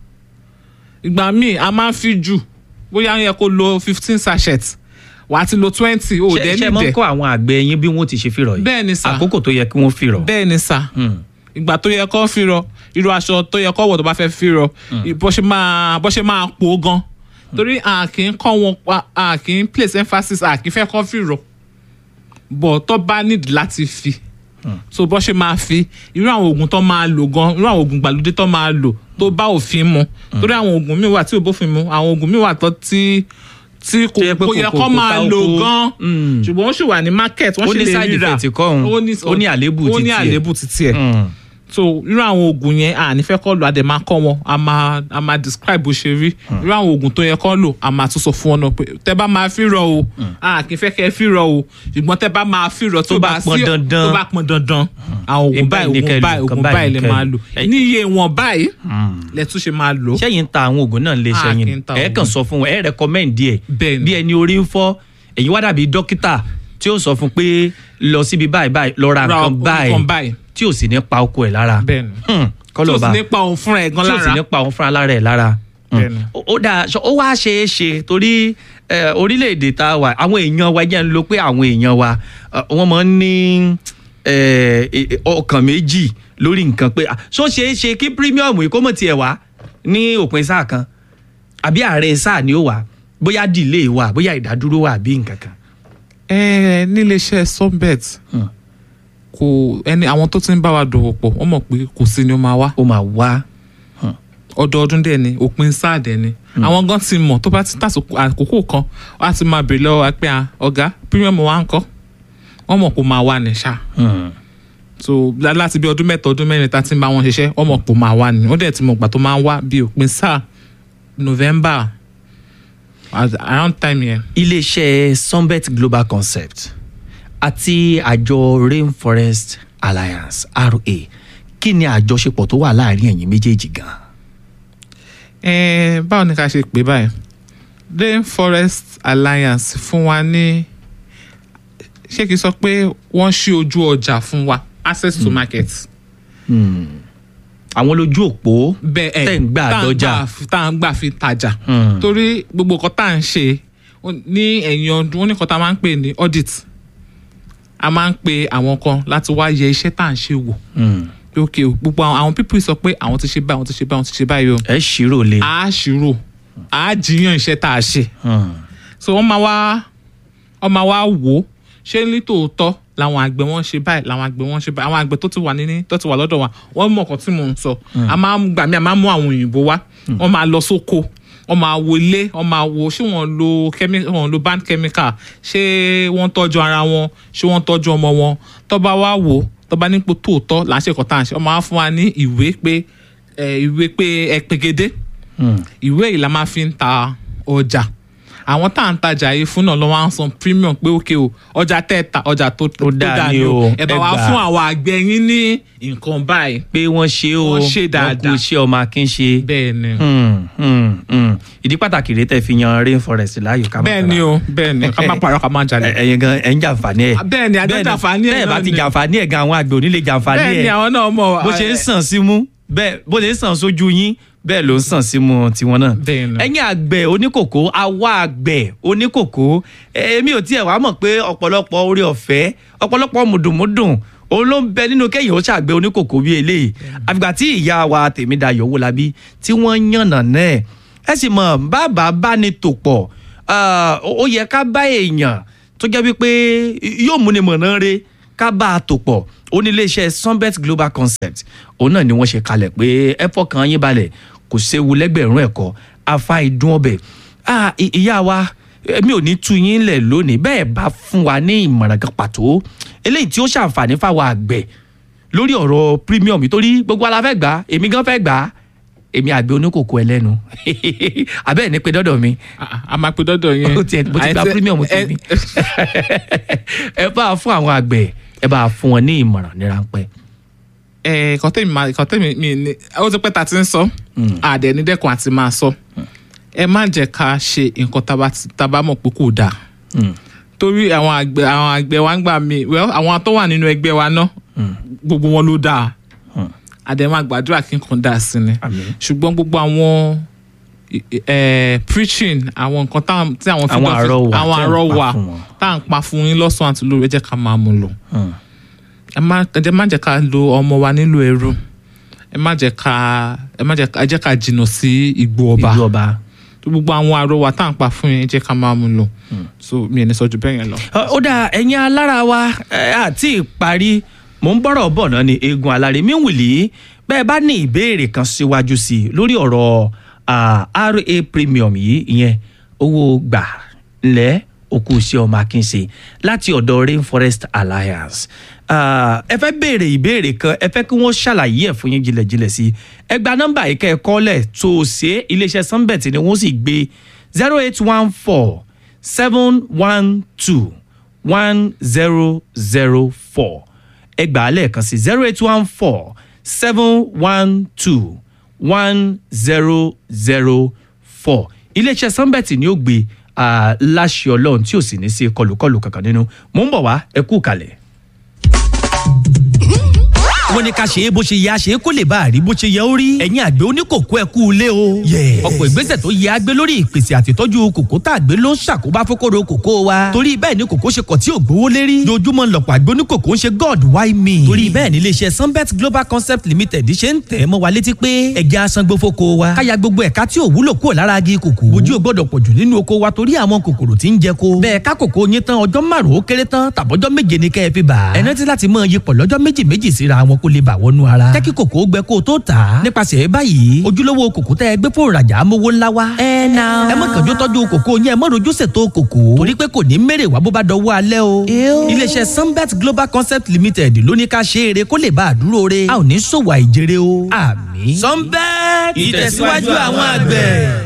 ìgbà míì a máa ń fi jù bóyá ó yẹ kó lo fifteen sachet wà á ti lo twenty ó ṣe dẹ́ ṣe mọ́ nídẹ̀ kọ́ àwọn àgbẹ̀ yín bí wọ́n ti ṣe fìrọ̀ yìí bẹ́ẹ̀ ni sà àkókò tó yẹ kí wọ́n fìrọ̀. bẹ́ẹ̀ ni sà Hmm. ìgbà tó yẹ kó fìrọ̀ irú aṣọ tó yẹ kó wọ̀ tó bá fẹ́ fìrọ̀ bó ṣe máa bó ṣe máa pò ó gan torí a kì í kọ́ wọn pa a kì í place emphasis a kì í fẹ́ kọ́ fìrọ̀ bọ̀ tó bá need láti fi so bó ṣe máa fi irú àwọn oògùn tó máa lò gan irú àwọn oògùn gbàlódé tó máa lò tó bá òfin mu torí àwọn oògùn míì wà tí ò bófin mu àwọn oògùn míì wà tó tí tí kò Tó yẹ pé kò yẹ kò- kó kò- kò máa ta lò oko. gan Mm. ṣùgbọ́n ó sì wà ní market wọ́n Ó sì ní lè side ríra effect kọ́ òun. Ó ní àléébù ó ní titi ẹ̀. àléébù títí ẹ̀ Hmm. so irú àwọn oògùn yẹn à ní fẹ́ kọ́ lò a dẹ̀ máa kọ́ wọn a máa a máa describe bó ṣe rí irú àwọn oògùn tó yẹ kọ́ lò a máa tún sọ fún wọn náà pé tẹ́ bá máa fi rọ o à kì í fẹ́ kẹ́ fi rọ o ṣùgbọ́n tẹ́ bá máa fi rọ tó Tó bá bá pọn sí dandan. tó bá pọn dandan àwọn oògùn Ẹ báyìí báyìí ní kẹ́ oògùn lò, báyìí nǹkan oògùn báyìí báyìí lè ní kẹ́ máa lò. lò Ẹ- ní iye wọn báyìí lẹ tún ṣe máa lò sẹ́yìn ń ta àwọn oògùn náà lè Ah, ṣẹ́yìn kí n ta ẹ oògùn. kàn sọ fún wọn ẹ rẹkọmẹ́ǹdì ẹ̀ Bẹ́ẹ̀ ni. bí ẹni orí ń fọ́ èyí wá dàbí dókítà tí ó sọ fún pé lọ síbi báyìí báyìí lọ ra Ra nǹkan nǹkan báyìí báyìí. tí ò sì ní pa oko ẹ̀ lára bẹ́ẹ̀ ni Hmm, tí kọ́lọ̀ o sì bá nípa òun fúnra ẹ̀ gan tí ò sì lára ní pa òun fúnra lára ẹ̀ lára Hmm. Bẹ́ẹ̀ ni. Ó- ó dáa ṣọ- ó wá ṣe é ṣe torí eh, orílẹ̀-èdè tá a wà àwọn èèyàn wa jẹ́ ń lo pé àwọn èèyàn wa eh, wọ́n máa ń ní eh, eh, ọkàn méjì lórí nǹkan pé ah, ṣó ṣe é ṣe kí premium yìí kó mọ̀ tiẹ̀ wá ní òpin sáà kan àbí ààrẹ sáà ni ó wà bóyá delay wà bóyá ìdádúró wà àbí nǹkan kan. ẹ níléeṣẹ́ sunbet Hmm. kò ẹni àwọn tó ti ń bá wa dòwò pọ̀ wọ́n mọ̀ pé kò sí ni ó máa wá ó máa wá ọdọọdún dẹ̀ ni òpin sáà dẹ̀ ni àwọn gan ti mọ̀ tó bá ti tàsókò àkókò kan wọ́n á ti máa bèrè lọ́wọ́ wa pé ah, ọ̀gá premium wa ń kọ́ wọ́n mọ̀ kó máa wà ní ṣá Hmm. so lá- láti bí ọdún mẹ́ta ọdún mẹ́rin tá ti ń bá wọn ṣiṣẹ́ wọ́n mọ̀ kó máa wà ní wọ́n dẹ̀ ti mọ̀ gbà tó máa ń wá bí òpin sáà november at- around time yẹn. iléeṣẹ́ sunbet global concept àti àjọ rainforest alliance ra kí ni àjọṣepọ̀ tó wà láàrin ẹ̀yin méjèèjì gan. Eh, báwo ni ká ṣe pè báyìí rainforest alliance fún wa ní ṣé kìí sọ pé wọ́n ṣí ojú ọjà fún wa access to market. àwọn lójú òpó bẹ́ẹ̀ ẹ̀ tẹ̀ ń gbà tá à ń dọ́jà. gbà fi- tá à ń gbà fi tajà. Hmm. torí gbogbo nǹkan tá à ń ṣe ó- ní ẹ̀yìn ọdún ó ní nǹkan tá a máa ń pè ní audit a máa ń pe àwọn kan láti wá yẹ iṣẹ́ tá à ń ṣe wò Hmm. pé ok o gbogbo àwọn àwọn people sọ pé àwọn ti ṣe báyìí àwọn ti ṣe báyìí àwọn ti ṣe báyìí o ẹ ṣírò le. a ṣírò a jiyàn iṣẹ́ tá a ṣe Hmm. so wọ́n máa wá wọ́n máa wá wò ó ṣé ní tòótọ́ làwọn àgbẹ̀ wọn ṣe báyìí làwọn àgbẹ̀ wọn ṣe báyìí àwọn àgbẹ̀ tó ti wà níní tó ti wà lọ́dọ̀ wa wọ́n mọ̀ ọ̀kan tí mò ń sọ a máa ń gbà mí a máa ń mú àwọn òyìnbó wá wọ́n máa lọ sóko wọ́n máa wo ilé wọ́n máa wo ṣé wọ́n lo chemi- wọ́n lo band chemical ṣé wọ́n tọ́jú ara wọn ṣé wọ́n tọ́jú ọmọ wọn tó bá wá wò ó tó bá nípò tòótọ́ là ń ṣe ẹ̀kọ́ tá à ń ṣe wọ́n máa fún wa ní ìwé pé ẹ̀, ìwé pé ẹ pegedé Hmm. ìwé yìí la máa fi ń ta ọjà àwọn tá à ń tajà yìí fún náà ló wá ń san premium pé ókè o ọjà tẹ́ ẹ ta ọjà tó tó dáa ni o, ẹ bá ẹ wa gbà. fún àwọn àgbẹ̀ yín ní nǹkan báyìí pé wọ́n ṣe o Wọ́n ṣe dáadáa. kú iṣẹ́ ọmọ akin ṣe. bẹ́ẹ̀ ni Hmm, hmm, hmm. ìdí pàtàkì rèé tẹ́ fi yan rainforest láàyò ká má bẹ́ẹ̀ ni o bẹ́ẹ̀ ni ká má parọ́ ká má jalè Ẹ- ẹ̀yin gan ẹ̀ ń jàǹfààní ẹ̀. bẹ́ẹ̀ ni àjọ jàǹfààní ẹ̀ bẹ́ẹ̀ bá náà ti ni. jàǹfààní ẹ̀ gan àwọn àgbẹ̀ ò ní lè jàǹfààní bẹ́ẹ̀ ni ẹ̀ àwọn náà mọ̀ bó ṣe ń sàn sí mú bẹ́ẹ̀ bó ṣe ń sàn sójú yín bẹ́ẹ̀ ló ń sàn sí mú tiwọn náà. Bẹ́ẹ̀ ni. ẹ̀yin àgbẹ̀ oníkòkó àwa àgbẹ̀ oníkòkó èmi ò tiẹ̀ wá mọ̀ pé ọ̀pọ̀lọpọ̀ orí ọ̀fẹ́ ọ̀pọ̀lọpọ̀ mùdùnmúdùn òun ló ń bẹ nínú kẹ́yìn ó ṣàgbẹ̀ oníkòkó bíi eléyìí àfìgbà tí ìyá wa Tèmídayọ̀ Owólabí tí wọ́n yànnà náà ẹ sì mọ̀ bàbá bá ní tò pọ̀ ah, ó yẹ ká bá èèyàn tó jẹ́ wípé yóò múni mọ̀nà re ká bá a tò pọ̀ ó ní iléeṣẹ́ Sunbet Global Concept òun náà ni wọ́n ṣe kalẹ̀ pé ẹ fọkàn yín balẹ̀ kò séwu lẹ́gbẹ̀rún ẹ̀kọ́ afa ìdún ọbẹ̀ Ah, i- ìyá wa èmi ò ní tú yín lẹ̀ lónìí bẹ́ẹ̀ bá fún wa ní ìmọ̀ràn kan pàtó eléyìí tí ó ṣàǹfààní fáwọn àgbẹ̀ lórí ọ̀rọ̀ premium torí gbogbo ala fẹ́ gbà á èmi gan fẹ́ gbà á èmi àgbẹ̀ oníkòkò ẹlẹ́nu abẹ́ẹ̀ ní pé dọ́dọ̀ mi a- a- a máa pe dọ́dọ̀ yẹn ó tiẹ̀ mo ti gba Àìsẹ́- premium ẹ- tèmi ẹ bá a fún àwọn àgbẹ̀ ẹ bá a fún wọn ní ìmọ̀ràn ní ráńpẹ́. ẹ kàn tẹ́mi máa kàn tẹ́mi mi ní ó ti pẹ́ ta ti ń sọ àdẹ̀ ní dẹ́kun àti máa sọ ẹ má jẹ́ ká ṣe nǹkan tá a bá ti- tá a bá mọ̀ pé kò dáa torí àwọn àgbẹ̀ àwọn àgbẹ̀ wa ń gbà mí well àwọn tó wà nínú ẹgbẹ́ wa náà gbogbo wọn ló dáa àdẹ̀ máa gbàdúrà kí nǹkan dáa sí ni Àmín. ṣùgbọ́n gbogbo àwọn eh, preaching àwọn nǹkan tá- tí àwọn Àwọn freedom fi- àrọwà àwọn tẹ́ ń pa àrọwà fún wọn. tá à ń pa fún yín lọ́sàn-án àti lóru ẹ jẹ́ ká máa mú lò ẹ má ẹ jẹ́ má jẹ́ ká lo ọmọ wa nílò ẹrú ẹ má jẹ́ ká ẹ má jẹ́ ká ẹ jẹ́ ká jìnnà sí igbó ọba ìlú ọba. tó gbogbo àwọn àrọwà tá à ń pa fún yín ẹ jẹ́ ká máa mú lò so mi ò ní sọ ju bẹ́ẹ̀ yẹn lọ. ó dà ẹ̀yin alára wa ẹ, àti ìparí mò ń bọ̀rọ̀ bọ̀ náà ni eegun alárè mi wìlì bẹ́ẹ̀ bá ní ìbéèrè kan síwájú sí i lórí ọ̀rọ̀ ah, RA premium yìí ìyẹn owó gbà lẹ́ òkú sí ọmọ akínṣe láti ọ̀dọ̀ rainforest alliance ah, ẹ fẹ́ béèrè ìbéèrè kan ẹ fẹ́ kí wọ́n ṣàlàyé ẹ̀ fún yín jìnlẹ̀jìnlẹ̀ sí i ẹ gba nọ́mbà yìí kẹ́ ẹ kọ́lẹ̀ tó o ṣe é iléeṣẹ́ sunbet ni wọ́n sì gbé zero eight one four seven one two one zero zero four ẹ gbà á lẹ́ẹ̀kan sí zero eight one four seven one two one zero zero four iléeṣẹ́ sunbet ni ó gbé ah, láṣẹ ọlọ́run tí ò sì ní sí kọlùkọlù kankan nínú mò ń bọ̀ wá ẹ kú kalẹ̀. wọ́n ní ká ṣe é bó ṣe yẹ a ṣe é kó lè bá a rí bó ṣe yẹ ó rí. ẹ̀yin àgbẹ̀ oníkòkó ẹ kú ilé o. ọ̀pọ̀ ìgbésẹ̀ tó yẹ agbé lórí ìpèsè àtìtọ́jú kòkó tá a gbé ló ń ṣàkóbá fókòrò kòkó wa. torí bẹ́ẹ̀ ni kòkó ṣe kọ̀ tí ò gbówó lérí. dojúmọ́ lọ̀pọ̀ àgbẹ̀ oníkòkó ń ṣe god why me. torí bẹ́ẹ̀ ni iléeṣẹ́ sunbet global concept limited ṣe ń tẹ̀ mọ́ wa létí pé ẹ̀jẹ̀ asangbó fóko wa. káya gbogbo ẹ̀ka tí ò wúlò kúrò lára agi kòkó. ojú ò gbọ́dọ̀ pọ̀jù nínú oko wa torí àwọn kòkòrò tí ń jẹ ko. bẹ́ẹ̀ ká kòkó yín tán ọjọ́ márùn-ún ó kéré tán tàbọ́jọ́ méje ni kẹ́ ẹ fi bà. ẹ rántí láti mọ iyipọ̀ lọ́jọ́ méjì méjì síra wọn kó lè bà wọnú ara. jẹ́ kí kòkó gbẹ kó o tó tà á. nípasẹ̀ báyìí ojúlówó kòkó tẹ́ ẹ gbé fún ìrajà amówó ńlá wa. ẹ na. ẹ má kànjú tọ́jú kòkó yín ẹ má rojú ṣètò kòkó. torí pé kò ní mèrè wá bó bá dọwọ́ alẹ́ o. iléeṣẹ́ sunbet global concept limited ló ní ká ṣe é re kó lè bá a dúró re. a ò ní ṣòwò àìjèrè o. àmín. sunbet ìtẹ̀síwájú àwọn àgbẹ̀.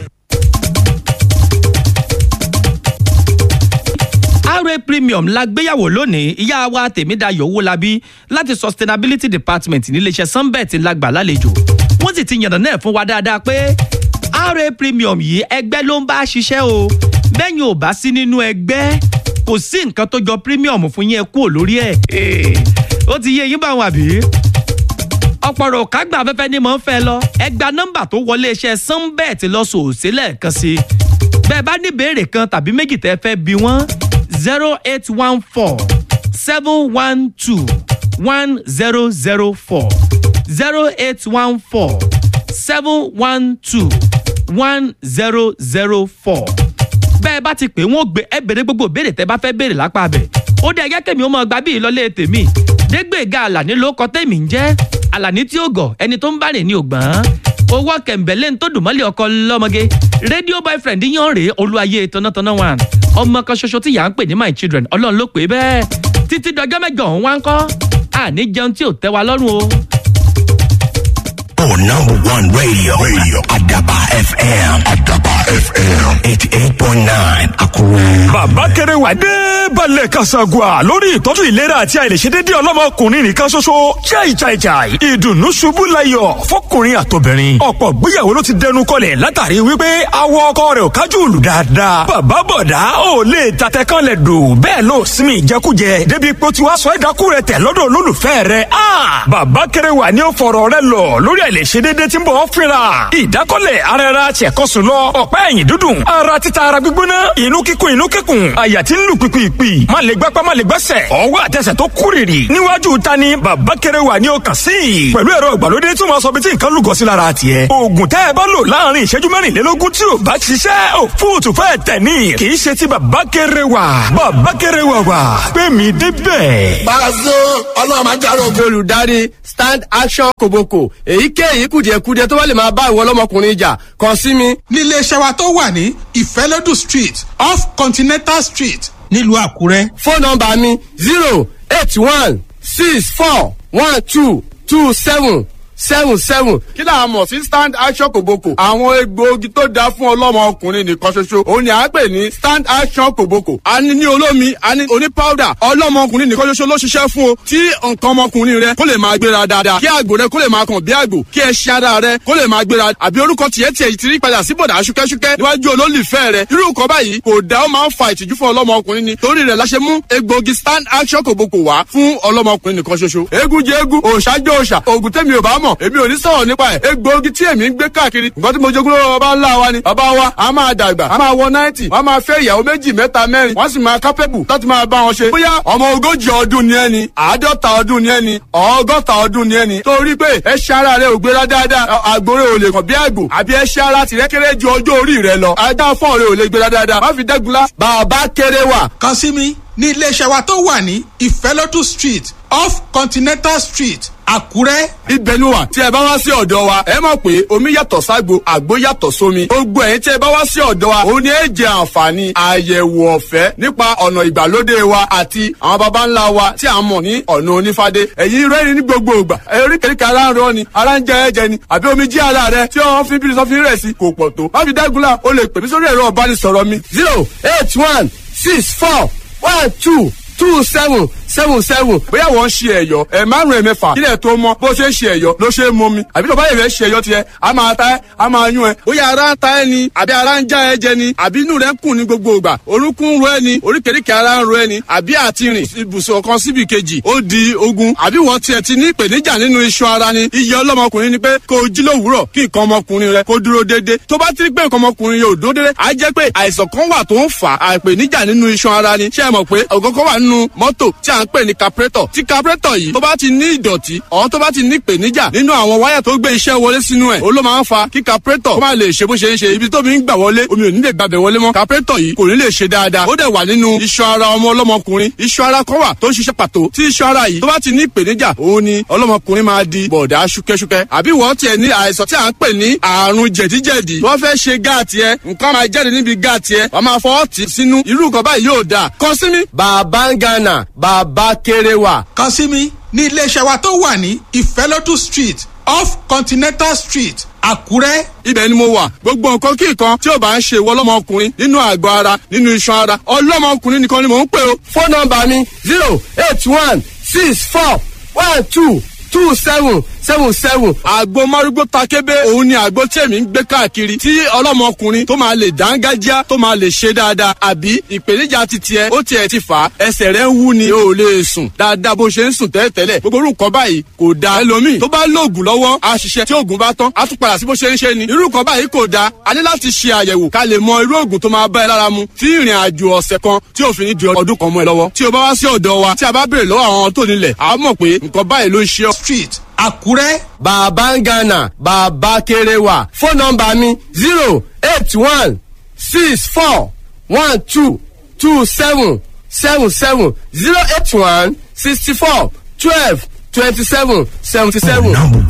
ra premium la gbéyàwó lónìí ìyá wa tèmídayọ̀ owólabí láti sustainability department níléeṣẹ́ sunbet la gbà lálejò wọ́n sì ti yànnà náà fún wa dáadáa pé ra premium yìí ẹgbẹ́ ló ń bá ṣiṣẹ́ o bẹ́yìn ò bá sí nínú ẹgbẹ́ kò sí nǹkan tó jọ premium fún yín ẹ kúrò lórí ẹ̀ ó ti yé yín báwọn àbí ọ̀pọ̀rọ̀ kágbà afẹ́fẹ́ ni mò ń fẹ́ lọ ẹ gba nọ́mbà tó wọlé iṣẹ́ sunbet lọ sòòsì lẹ́ẹ̀kan sí i bẹ́ẹ̀ bá ní ìbéèrè kan tàbí méjì tẹ́ fẹ́ bi wọ́n zero eight one four seven one two one zero zero four zero eight one four seven one two one zero zero four bẹ́ẹ̀ bá ti pè wọ́n gbé ẹ béèrè gbogbo ìbéèrè tẹ́ bá fẹ́ béèrè lápá abẹ ó dé ẹgẹ́ kèmí ó mọ gbà bí ìlọlé tèmi dégbèga àlàní ló kọ tèmi ń jẹ́ àlàní tí ó gọ̀ ẹni tó ń bá rìn ní ògbọ́n owó kẹ̀mbẹ́lẹ́ ń tó dùn mọ́lẹ̀ ọkọ lọ́mọge rédíò boyfriend yan rèé olúwayé tọ́nàtọ́nà one ọmọ kan ṣoṣo tí yà ń pè ní my children ọlọ́run ló pè é bẹ́ẹ̀ títí dọjọ́ mẹ́jọ òun wá ń kọ́ àní jẹun tí ò tẹ́ wa lọ́rùn o. Oh, number one radio. Radio. Adaba FM. Adaba FM. 88.9. Akure. bàbá kéré wà dé balẹ̀ kasagua lórí ìtọ́jú ìlera àti àìlèṣedédé ọlọ́mọkùnrin nìkan ṣoṣo chai chai chai ìdùnnú ṣubú layọ̀ fọkùnrin àtobìnrin ọ̀pọ̀ gbéyàwó ló ti dẹnu kọlẹ̀ látàrí wípé awọ ọkọ rẹ̀ ò kájú òlù dáadáa bàbá bọ̀dá ò lè tatẹ kan lẹ̀ dò bẹ́ẹ̀ ló sinmi ìjẹkújẹ débi pé ó ti wá sọ ẹ̀dákú rẹ̀ tẹ̀ lọ́dọ̀ olólùfẹ́ rẹ̀ a bàbá kéré wà ní ó fọ̀rọ̀ rẹ̀ lọ lórí àìlèṣedédé tí ń bọ̀ ọ́ fínra ìdákọ́lẹ̀ ara ẹra tiẹ̀kọ́sùn lọ ọ̀pá ẹ̀yìn dúdùn ara títa ara gbígbóná inú kíkún inú kíkún àyà tí ń lù pìpìpì má lè gbápá má lè gbẹ́sẹ̀ ọwọ́ àtẹsẹ̀ tó kúrìrì níwájú ta ni bàbá kéré wà ní ọkàn sí i pẹ̀lú ẹ̀rọ ìgbàlódé tí wọ́n sọ bí tí nǹkan lùgọ́ sí lára tiẹ̀ oògùn tẹ́ ẹ bá lò láàrin ìṣẹ́jú mẹ́rìnlélógún tí ò bá ṣiṣẹ́ ò fóòtù fẹ́ tẹ̀ ní kì í ṣe ti bàbá kéré wà bàbá kéré wà wà pé mi débẹ̀. Pàṣẹ ọlọ́run máa jáde ògo olùdarí stand action kòbókò èyíkéyìí kùdìẹ̀kudiẹ tó bá lè máa bá ìwọ ọlọ́mọkùnrin jà kàn sí mi. nílé iṣẹ́ wa tó wà ní ìfẹ́lódù street off continental street nílùú àkúrẹ́. fóònù nọmba mi zero eight one six four one two two seven seven seven. kí là á mọ̀ sí stand action kòbókò. àwọn egbòogi tó dáa fún ọlọ́mọ ọkùnrin nìkan ṣoṣo òun ni à ń pè ní stand action kòbókò. a ní ní olómi a ní oní powder ọlọ́mọ ọkùnrin nìkan ṣoṣo ló ṣiṣẹ́ fún o. tí nǹkan ọmọkùnrin rẹ kó lè máa gbéra dáadáa kí àgbò rẹ kó lè máa kàn bí àgbò kí ẹṣin ara rẹ kó lè máa gbéra àbí orúkọ tiẹ̀ tiẹ̀ ti rí padà sí bọ̀dà ṣúkẹ́ṣúkẹ́ níwájú olólùfẹ́ rẹ irú nǹkan báyìí kò dá ó máa ń fa ìtìjú fún ọlọ́mọ ọkùnrin ni torí rẹ̀ la ṣe mú egbòogi stand action kòbókò wá fún ọlọ́mọ ọkùnrin nìkan ṣoṣo eégún jẹ eégún òòṣà jẹ òòṣà òògùn tẹ́mi ò bá mọ̀ èmi ò ní sọ̀rọ̀ nípa ẹ̀ egbòogi tí èmi ń gbé káàkiri nǹkan tí mo jogún lọ́wọ́ bàbá ńlá wa ni bàbá wa a máa dàgbà a máa wọ náìtì wọ́n máa fẹ́ ìyàwó méjì mẹ́ta mẹ́rin wọ́n sì máa kápẹ́bù láti máa bá wọn ṣe bóyá ọmọ ogójì ọdún ni ẹni àádọ́ta ọdún ni ẹni ọgọ́ta ọdún ni ẹni torí pé ẹṣẹ́ ara rẹ ò gbéra dáadáa àgbòrè ò lè kàn bí àgbò àbí ẹṣẹ́ ara tìrẹ́ kéré ju ọjọ́ orí rẹ lọ ajá fọ́ọ̀rẹ́ ò lè gbéra dáadáa má fi dẹ́gunlá bàbá kéré wà kàn sí mi ní iléeṣẹ́ wa tó wà ní ìfẹ́lódù street off continental street àkúrẹ́. ibẹ̀ ni wà tí ẹ bá wá sí ọ̀dọ̀ wa ẹ mọ̀ pé omi yàtọ̀ ságbo àgbo yàtọ̀ sómi gbogbo ẹ̀yin tí ẹ bá wá sí ọ̀dọ̀ wa òun ni ẹ jẹ àǹfààní àyẹ̀wò ọ̀fẹ́ nípa ọ̀nà ìgbàlódé wa àti àwọn baba ńlá wa tí a mọ̀ ní ọ̀nà onífádé ẹ̀yin rẹ́rìn ní gbogbo ìgbà eríkèéríkè ara ń rọ ni ara ń jẹ ẹ̀jẹ̀ ni àbí omi jí ara rẹ tí wọ́n fi bí sọ́fin rẹ̀ sí kò pọ̀ tó má fi dágunlá o lè pè mí sórí ẹ̀rọ ọ̀bánisọ̀rọ̀ mi zero eight one six four one two two seven seven seven bóyá wọ́n ń ṣe ẹ̀yọ́ ẹ̀ márùn-ún ẹ̀ mẹ́fà kílẹ̀ tó mọ́ bó ṣe ń ṣe ẹ̀yọ́ ló ṣe é mọ́ mi àbí tó bá yẹ fẹ́ ṣe ẹ̀yọ́ tiẹ̀ a máa ta ẹ́ a máa yún ẹ́ bóyá ara ń ta ẹ́ ni àbí ara ń já ẹ jẹ ni àbí inú rẹ̀ ń kùn ní gbogbo ìgbà orúnkún ń ro ẹ́ ni oríkèéríkèé ara ń ro ẹ́ ni àbí àti rìn ibùsùn kan síbi kejì ó di ogun àbí wọ́n tiẹ̀ ti ní ìpèníjà nínú iṣan ara ni iye ọlọ́mọkùnrin ni pé kó o jí lówùúrọ̀ kí nǹkan ọmọkùnrin rẹ kó dúró déédé tó bá ti rí pé nǹkan ọmọkùnrin yóò dúró déédé á jẹ́ pé àìsàn kan wà tó ń fà á ìpèníjà nínú iṣan ara ni ṣé ẹ mọ̀ pé ọ̀gọ́gọ́ wà nínú mọ́tò tí à ń pè ní carburetor tí carburetor yìí tó bá ti ní ìdọ̀tí ọ̀hún tó bá ti ní ìpèníjà nínú àwọn wáyà tó gbé iṣẹ́ wọlé sínú ẹ̀ ó ló máa ń fa kí carburetor kó má lè ṣe bó ṣe ń ṣe ibi tó mi ń gbà wọlé omi ò ní lè gbàbẹ̀ wọlé mọ́ carburetor yìí kò ní lè ṣe dáadáa ó dẹ̀ wà nínú iṣan ara ọmọ ọlọ́mọkùnrin iṣan ara kan wà tó ń ṣiṣẹ́ pàtó tí iṣan ara yìí tó bá ti ní ìpèníjà òun ni ọlọ́mọkùnrin máa di bọ̀dá ṣúkẹ́ṣúkẹ́ àbí wọ́n tiẹ̀ ní àìsàn tí à ń pè ní àrùn jẹ̀díjẹ̀dí wọ́n fẹ́ ṣe gáàtì ẹ nǹkan máa jáde níbi gáàtì ẹ wọ́n máa fọwọ́ tì sínú irú nǹkan báyìí yóò dáa kàn sí mi. bàbá ń gánà bàbá kéré wà. kàn sí mi ní iléeṣẹ́ wa tó wà ní ìfẹ́lódù street off continental street àkúrẹ́. ibẹ̀ ni mo wà gbogbo nǹkan kí nǹkan tí ò bá ń ṣe ìwọ ọlọ́mọkùnrin nínú àgọ́ ara nínú iṣan ara ọlọ́mọkùnrin nìkan ni mò ń pè o. fóònù nọmba mi zero eight one six four one two two seven seven seven. àgbo márúgbó takébé òun ni àgbo tí èmi ń gbé káàkiri tí ọlọ́mọkùnrin tó máa lè dángájá tó máa lè ṣe dáadáa àbí ìpèníjà ti tiẹ̀ ó tiẹ̀ ti fà á ẹsẹ̀ rẹ̀ ń wú ni o ò lè sùn dáadáa bó ṣe ń sùn tẹ́lẹ̀tẹ́lẹ̀ gbogbo orú nǹkan báyìí kò da ẹlòmíì tó bá lóògùn lọ́wọ́ a ṣiṣẹ́ tí oògùn bá tán a tún padà sí bó ṣe ń ṣe ni irú nǹkan báyìí kò da a ní láti ṣe àyẹ̀wò ká lè mọ irú oògùn tó máa bá ẹ lára mu tí ìrìn àjò ọ̀sẹ̀ kan tí òfin ní di ọdún kan mọ́ ẹ lọ́wọ́ tí o bá wá sí ọ̀dọ̀ wa tí a bá béèrè lọ́wọ́ àwọn tó nílẹ̀ a mọ̀ pé nǹkan báyìí ló ń ṣe ọ́. street àkúrẹ́. bàbá ń gánà bàbá kéré wà fóònù nọmba mi zero eight one six four one two two seven seven seven zero eight one sixty four twelve twenty seven seventy seven.